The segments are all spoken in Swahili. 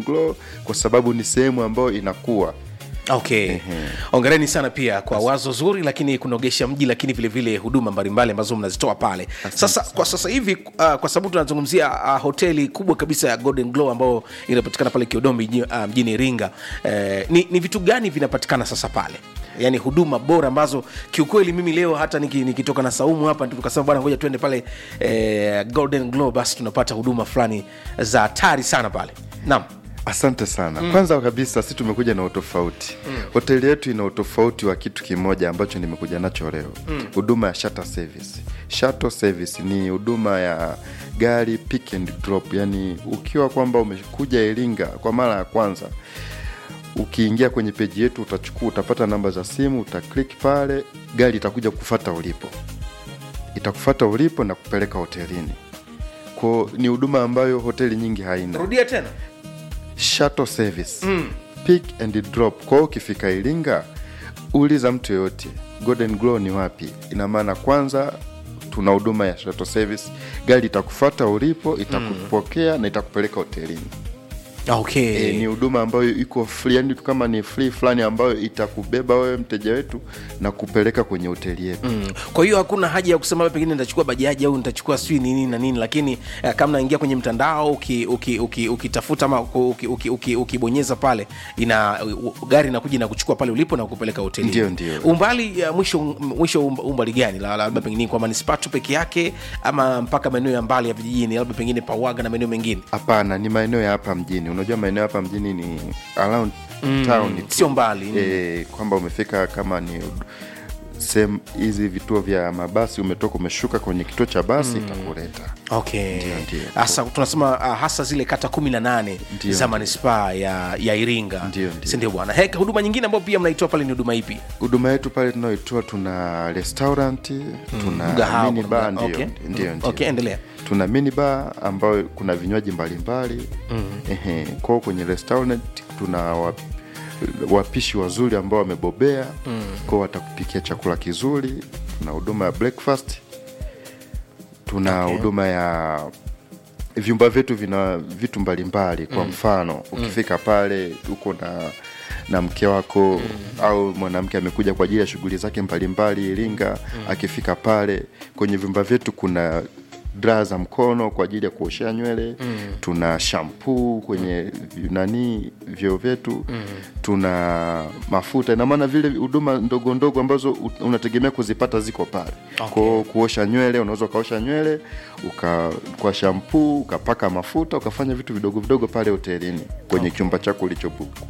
Golden Glow kwa sababu ni sehemu ambayo inakuwa okay ongereni sana pia kwa wazo zuri lakini kunogesha mji lakini vile vile huduma mbalimbali ambazo mnazitoa pale sasa kwa sasa hivi uh, kwa sababu tunazungumzia uh, hoteli kubwa kabisa ya golden glow ambayo inapatikana pale kiodombi mji- uh, mjini iringa eh, ni, ni vitu gani vinapatikana sasa pale yaani huduma bora ambazo kiukweli mimi leo hata niki- nikitoka na saumu hapa tukasema bwana ngoja tuende pale eh, golden glow basi tunapata huduma fulani za hatari sana pale naam Asante sana. Mm. Kwanza kabisa si tumekuja na utofauti. Mm. Hoteli yetu ina utofauti wa kitu kimoja ambacho nimekuja nacho leo. Huduma ya shuttle service. Shuttle service ni huduma ya gari pick and drop, yani ukiwa kwamba umekuja Iringa kwa mara ya kwanza ukiingia kwenye peji yetu utachukua utapata namba za simu utaklik pale gari itakuja kufata ulipo itakufata ulipo na kupeleka hotelini ko ni huduma ambayo hoteli nyingi haina rudia tena shuttle service mm. pick and drop kwao ukifika iringa uliza mtu yoyote golden glow ni wapi ina maana kwanza tuna huduma ya shuttle service gari itakufata ulipo itakupokea na itakupeleka hotelini okay e, ni huduma ambayo iko free yani kama ni free fulani ambayo itakubeba wewe mteja wetu na kupeleka kwenye hoteli yetu Mm. kwa hiyo hakuna haja ya kusema pengine nitachukua bajaji au nitachukua sijui nini na nini lakini eh, kama naingia kwenye mtandao ukitafuta uki, uki, ukitafuta ama ukibonyeza uki, uki, ukibonyeza pale ina u- gari inakuja na kuchukua pale ulipo na kupeleka hoteli Ndio, ndio. umbali ya mwisho mwisho umb- umbali gani La- labda pengine kwa manispaa tu peke yake ama mpaka maeneo ya mbali ya vijijini labda pengine pawaga na maeneo mengine hapana ni maeneo ya hapa mjini unajua maeneo hapa mjini ni around town tu. sio mbali e, kwamba umefika kama ni sehemu hizi vituo vya mabasi umetoka umeshuka kwenye kituo cha basi itakuleta okay ndio. hasa tunasema uh, hasa zile kata kumi na nane Ndio. za manispaa ya, ya iringa Ndio, ndio. sindio bwana Hek, huduma nyingine ambayo pia mnaitoa pale ni huduma ipi huduma yetu pale tunaoitoa tuna restaurant tuna Mgahawa, mini kuna bar mga- ndio okay. ndio Mm, ndio. okay, endelea. tuna mini bar ambayo kuna vinywaji mbalimbali mm. kwao kwenye restaurant tuna wap, wapishi wazuri ambao wamebobea mm. kwao watakupikia chakula kizuri tuna huduma ya breakfast tuna Okay. huduma ya vyumba vyetu vina vitu mbalimbali kwa mfano ukifika pale uko na na mke wako au mwanamke amekuja kwa ajili ya shughuli zake mbalimbali iringa akifika pale kwenye vyumba vyetu kuna draa za mkono kwa ajili ya kuoshea nywele tuna shampuu kwenye vi- nani vyoo vyetu tuna mafuta ina maana vile huduma ndogo ndogo ambazo u- unategemea kuzipata ziko pale Okay. kwao kuosha nywele unaweza ukaosha nywele uka kwa shampuu ukapaka mafuta ukafanya vitu vidogo vidogo pale hotelini kwenye chumba chako ulichobuku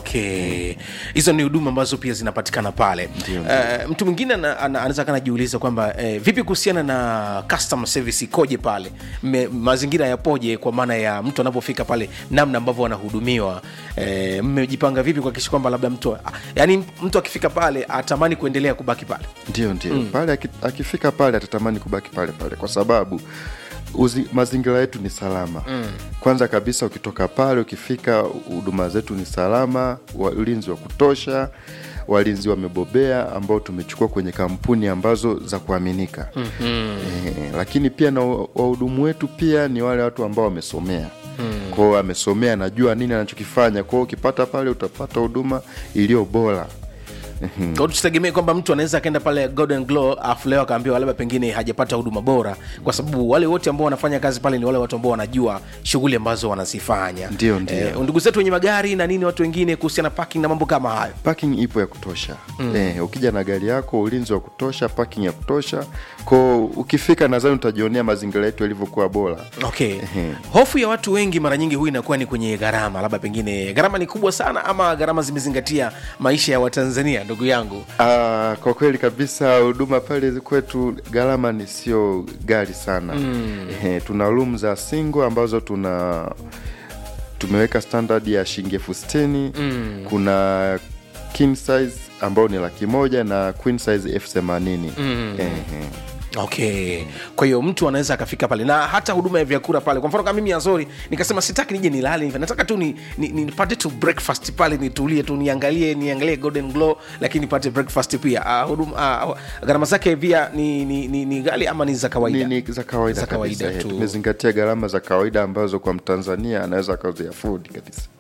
okay hizo ni huduma ambazo pia zinapatikana pale Ndio, uh, mtu mwingine ana- ana- anaweza kanajiuliza kwamba eh, vipi kuhusiana na customer service ikoje pale Me, mazingira yapoje kwa maana ya mtu anapofika pale namna ambavyo wanahudumiwa eh, mmejipanga vipi kuhakikisha kwamba labda mtu yani mtu akifika pale atamani kuendelea kubaki pale ndio ndio pale aki- akifika pale atatamani kubaki pale pale kwa sababu uzi, mazingira yetu ni salama mm. kwanza kabisa ukitoka pale ukifika huduma zetu ni salama wa- ulinzi wa kutosha walinzi wamebobea ambao tumechukua kwenye kampuni ambazo za kuaminika mm-hmm. e, lakini pia na wa- wahudumu wetu pia ni wale watu ambao wamesomea mm. kwao amesomea anajua nini anachokifanya kwao ukipata pale utapata huduma iliyo bora Kwa hiyo tusitegemee kwamba mtu anaweza akaenda pale golden glow afu leo akaambiwa labda pengine hajapata huduma bora kwa sababu wale wote ambao wanafanya kazi pale ni wale watu ambao wanajua shughuli ambazo wanazifanya Ndio, ndio. eh, ndugu zetu wenye magari na nini watu wengine kuhusiana na parking na mambo kama hayo parking ipo ya kutosha mm. eh, ukija na gari yako ulinzi wa kutosha parking ya kutosha ko ukifika nadhani utajionea mazingira yetu yalivyokuwa bora okay Ehe. hofu ya watu wengi mara nyingi huwa inakuwa ni kwenye gharama labda pengine gharama ni kubwa sana ama gharama zimezingatia maisha ya watanzania ndugu yangu Ah, kwa kweli kabisa huduma pale kwetu gharama ni sio gari sana mm. eh, tuna room za single ambazo tuna tumeweka standard ya shilingi elfu sitini mm. kuna king size ambao ni laki moja na queen size elfu themanini mm. eh, eh. okay kwa hiyo mtu anaweza akafika pale na hata huduma ya vyakula pale kwa mfano kama mimi azori nikasema sitaki nije nilale hivi nataka tu ni, ni, ni, nipate tu breakfast pale nitulie tu niangalie niangalie golden glow lakini nipate breakfast pia uh, huduma uh, gharama zake pia ni, ni, ni, ni ghali ama ni za kawaida ni, ni za kawaida Za kawaida kabisa eh, tu. tumezingatia gharama za kawaida ambazo kwa mtanzania anaweza akaziafudi kabisa